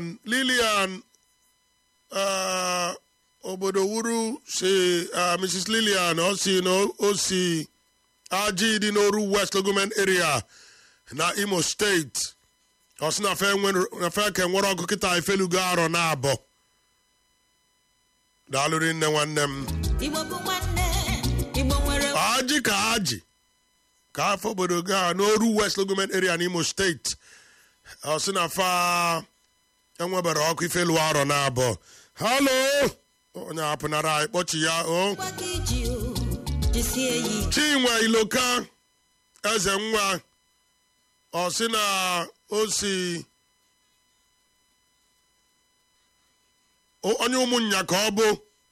lilian lilian uh, obodo wuru si uh, mrs lilian ọ si na o si aji dị n'oru west government area na imo steeti ọ sị na fe nwere- na fe ka nwere ọkụ kịta ifelugo arọ na abọ daalụrị nne nwanne m igbo bụ nwanne igbo nwere aji ka aji ka afọ obodo ga n'oru west government area n'imo steeti ọ sị na fa enwebere ọkụ ifelu arọ na abụọ halo onye apụnara anyị kpọchi ya o mgbaka iji o jisie ya ike chinwe iloka eze nwa ọ sị na o si o- onye ụmụnya ka ọ bụ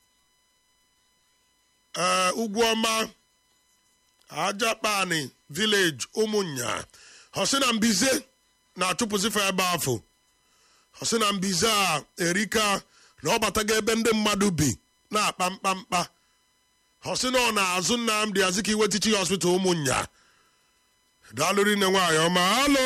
ee ugwu ọma ajakpani village ụmụnya ọ sị na mbize na-achụpụzifa ebe afọ ọ sị na mbize a erika na ọ bataga ebe ndị mmadụ bi na-akpa mkpamkpa ọ sị na ọ na-azụ nnamdị azikiwe tichi hospital ụmụnya daalụrị nne nwaanyị ọma halo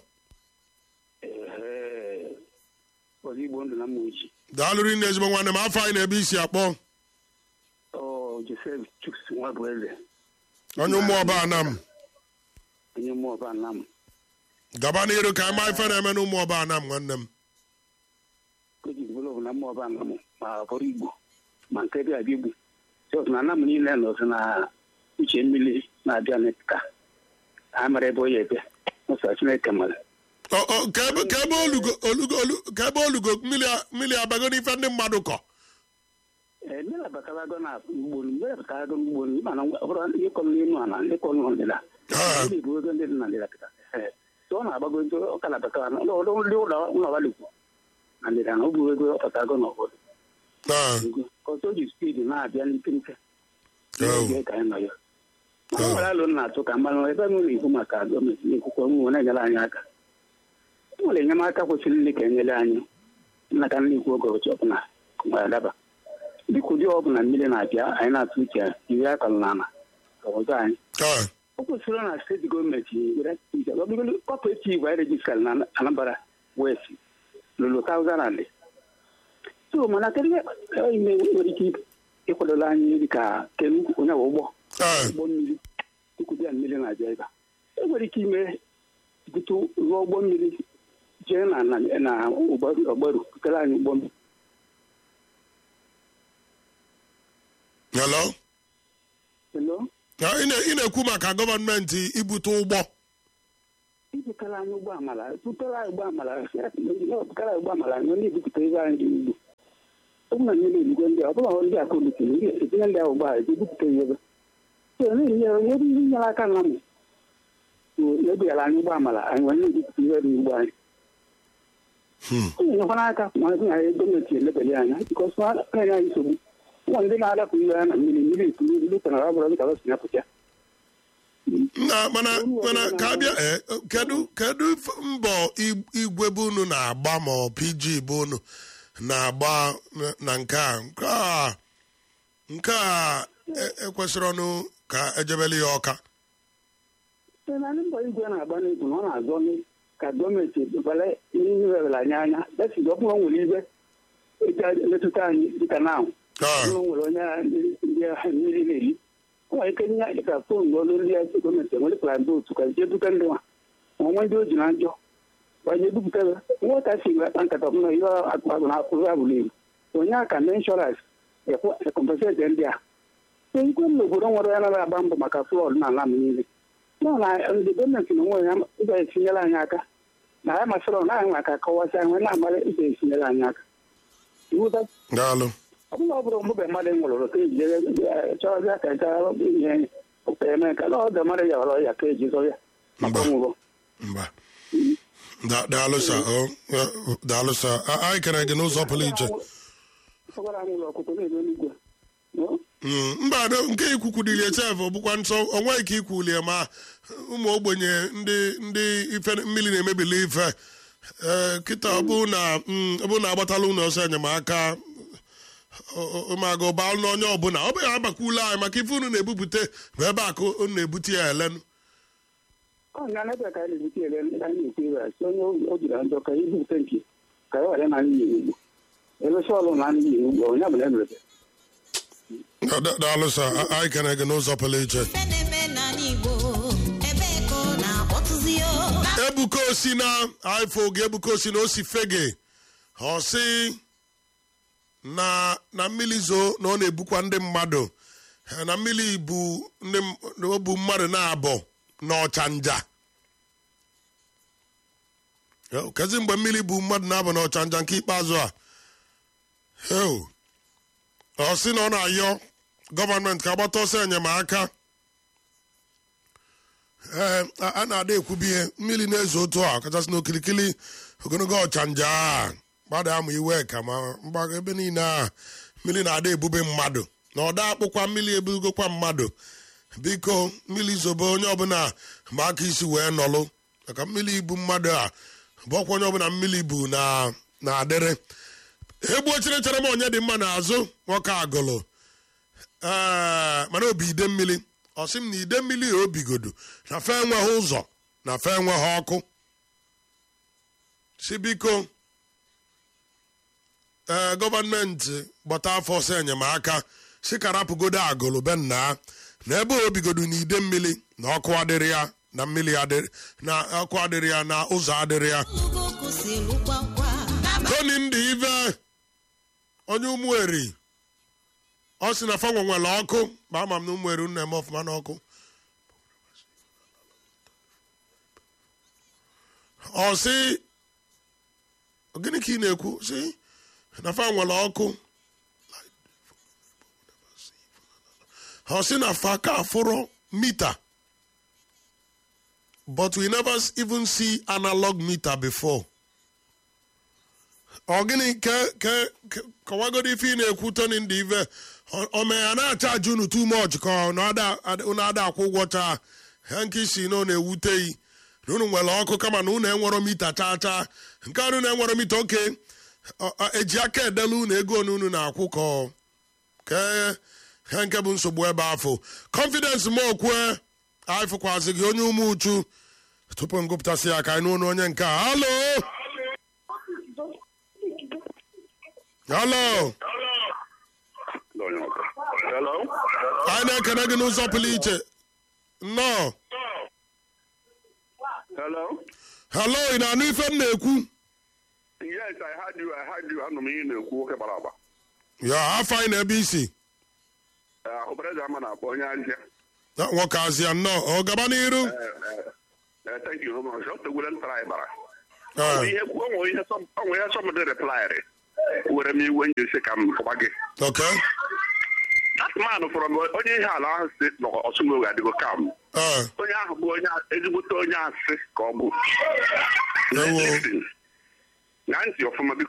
Ee, ozigbo ndụ na mma oji daalụrị nne ezigbo nwanne m afọ anyị na-ebe isi akpọ ọ josef chuks nwa bụ eze onye ụmụ ọba anam onye mmụọ ọba nna m gaba n'iru ka anyị maa ife na-eme na ụmụ ọba anam nwanne m koji bụlọbụ na mmụọ ọba nna m ma bụrụ igbo ma nke dị abịa igbo jọs na anam niile nọ ọzọ na uche mmiri na-abịa n'eka ha mara ebe onye ebe ụsọ chineke mara Ọ- ọ, ka ebe ka ebe olugo olugo olu ka ebe olugo mmiri a- mmiri abago n'ife ndị mmadụ kọ ee mmiri abatarago na ugbo mmiri abatarago n'ugbo mana ọ bụrụ ndị kọrọ n'elu ala ndị kọrọ n'ọdịda Ah. ndị bụ ego ndị dị na ndịda kịta ee so ọ na-agbago ego ọ ka na-abatara ndị ụlọ ụlọ ụlọ abalịkwu na ndịda na ọ bụ ego ọ batarago n'obodo Ah, ọtọ ji spidi na-abịa n'ipempe Oh. ka anyị nọ ya ọ nwere alụ m na-atụ ka mmanụ ebe m na-ekwu maka gọọmenti n'ekwukwe m na-enyere anyị aka e nwere enyemaka kwesịrị nne ka enyere anyị nnaka nne ikwu oge ụbọchị ọbụla nwere adaba dịka ụdị ọbụla mmiri na-abịa anyị na-atụ uche iri akọrọ n'ala ka ọzọ anyị ah, o kwesịrị na steeti gọọmenti were kọpụretiv anyị rejistara na anambra west lụrụ taụzand and so mana kedu ihe ime nwere ike ịkwadola anyị dịka kenu onye bụ ụgbọ ah, ụgbọ mmiri tukwubịa mmiri na-abịa ebe a e nwere ike ime bute rụọ ụgbọ mmiri jee na na na ọgbaru butere anyị ụgbọ mmiri hello Hello? Ah, ị na- ị na-ekwu maka gọọmenti ibute ụgbọ ibutara anyị ụgbọ amala butere anyị ụgbọ amala butere anyị ụgbọ amala anyị onye ebupụta ebe anyị dị ugbo ọ bụ na mmiri eluigwe ndị a, ọ bụla ndị aka obutere ndị etinye ndị ahụ ụgbọ ala ebupụta ya ebe so na-enye ebe ihe nyere aka na mụ ebughara anyị ụgbọ amala anyị nwere na-ebupụta ihe dị ugbo anyị Hmm. ọ na-enyekwana aka ma ọ bụ na gọọmenti elebeli anya bikọs na-enye anyị nsogbu ụmụ ndị na-adapụ ihe ya na mmiri mmiri ikuru ndị tara ọ bụrụ dịka ọ si apụta na mana mana ka abịa eh, kedu kedu f- mbọ ig- igwe bụ unu na-agba ma ọ pg bụ unu na-agba na- na nke a nke a nke a e- ekwesịrị ọnụ ka ejebele ya ọka site na ndị mbọ igwe na-agba n'egwu na ọ na-azọ nị ka gọọmenti ebale ihe webere anyị anya desi ọ bụrụ o nwere ibe eji emetụta anyị dịka na ahụ Ah, ọ nwere onye agha ndị ndị agha mmiri na-eri ọ nwere ike nye anyị ka fon ọrụ ndị ezi gọọmenti enwere otu ka jee duga ndị nwa ma onwe ndị o ji na njọ gbanye ebupụta ya nweta si akpa nkata ọbụla ihe akpagụ na akwụrụ abụrụ ibu onye aka na inshọrans ekompenseti ndị a so ikwe m n'obodo nwere ya nara agba mbọ maka flọd n'ala m niile nọ na ndị gọọmenti na onwe ya ịga etinyere anyị aka na ya masịrị ọ naghị maka akọwasị anyị na-amara ịga etinyere anyị aka iwụta daalụ ọ bụla ọ bụrụ mgbe mmadụ nwụrụ ka eji chọrọbịa ka gaa ihe ụka eme ka na ọdụ mmadụ ya ọrọ ya ka eji zọ ya maka ọnwụrụ mba Da- daalụ sa o eh, daalụ sa A- anyị kere gị n'ụzọ pụrụ iche ọgwara m ụlọ ọkụkọ na-ebe n'igwe No? Mm, mba no, nke ikwukwudilie chef bụkwa nsọ onweghị ka ikwulie ma ụmụ ogbenye ndị ndị ife mmiri na-emebili ife ee kịta ọ bụ na mm, ọ bụ na agbatala ụlọ ọsọ enyemaka maga ụba na onye ọbụla ọ bụghị abakwula anyị maka ife unu na-ebupụta bụ ebe a ka unu na-ebute ya elenu ọ nga na ebe ka anyị na-ebute ele ndị anyị na-ekwu ebe a si onye o jiri njọ ka ibupụta nke ka ya ghara na anyị yi n'ugbo elesi ọlụ na anyị yi n'ugbo onye bụ na emerebe Da- da- daalụ sa A- anyị kene gị n'ụzọ pụrụ iche ife na-eme n'ala igbo ebe ka ọ na-akpọtụzi o ebuka osi na ifo oge ebuka osi na osi fege ọ sị na na mmiri zoo na ọ na-ebukwa ndị mmadụ Eh, na mmiri bụ ndị m- na o bu mmadụ na-abọ n'ọchanja Eh, kezi mgbe mmiri bụ mmadụ na-abọ n'ọchanja nke ikpeazụ a Heo. ọ sị na ọ na-ayọ gọọmenti ka agbata ọsọ enyemaka ee a a na-ada ekwubi ihe mmiri na-ezo otu a kachasị n'okirikiri ogologo ọchanja a gbada amụ iwe ka ma mgbago ebe niile a mmiri na-ada ebube mmadụ na ọda akpụkwa mmiri ebugokwa mmadụ biko mmiri zobe onye ọbụla ma aka isi wee nọlụ maka mmiri ibu mmadụ a bụ ọkwa onye ọbụla mmiri bu na na-adịrị egbuo chere chere m onye dị mma n'azụ nwoke agụlụ ee mana obi ide mmiri ọ sị m na ide mmiri a obigodo na fe enweghị ụzọ na fe enweghị ọkụ si biko ee gọọmenti gbata afọ ọsọ enyemaka si ka rapụgodo agụlụ be nna na ebe o bigodo na ide mmiri na ọkụ adịrị ya na mmiri adịrị na ọkụ adịrị ya na ụzọ adịrị ya ugoko si lụkwa nkwa toni ndị ive onye ụmụeri ọ sị na fanwe nwere ọkụ ma ama m na ụmụeri unu eme ọfụma n'ọkụ ọ sị gịnị ka ị na-ekwu sị na fa nwere ọkụ ọ sị na fa ka afụrọ mita but we never even see analog meter before ọ gịnị ke ke ke- kọwagodi ife ị na-ekwu toni ndị ive Ọ- ọ mee ya na-achaji unu too much ka ọ na ada- ada- unu ada akwụ ụgwọ chaa ha nke isi na ọ na-ewute yi na unu nwere ọkụ kama na unu enwero mita chaa chaa nke a unu enwero mita oke ọ- ọ- eji aka edelu unu ego onu unu na-akwụ ka ọ- ka ha nke bụ nsogbu ebe afọ confidence m okwue anyị fụkwazi gị onye ume uchu tupu m gụpụtasị ya ka anyị n'ụlọ onye nke a halo halo Hello? anyị na-ekene gị n'ụzọ pụrụ iche nnọọ Hello? halo ị na-anụ ife m na-ekwu Yes, I heard you. I heard you. Anụ m ihe ị na-ekwu nwoke gbara agba. ya afọ anyị na-ebe isi Ọbaraeze ama na-akpọ onye ahịa. Na nwoke azịa nnọọ ọ gaba n'iru Eh, Thank you very much. Ọ tegwere ntara anyị bara. Ah, Ihe o nwere ihe sọm- o nwere ihe sọmdị replaịrị. Were m iwe njesi ka m kọba gị. okay That man from onye ihe ala ahụ si nọ ọsụmowe adịgo kam. Ah, Onye ahụ bụ onye ezigbote onye asị ka ọ bụ. Ewo. Listen. Na ntị ọfụma biko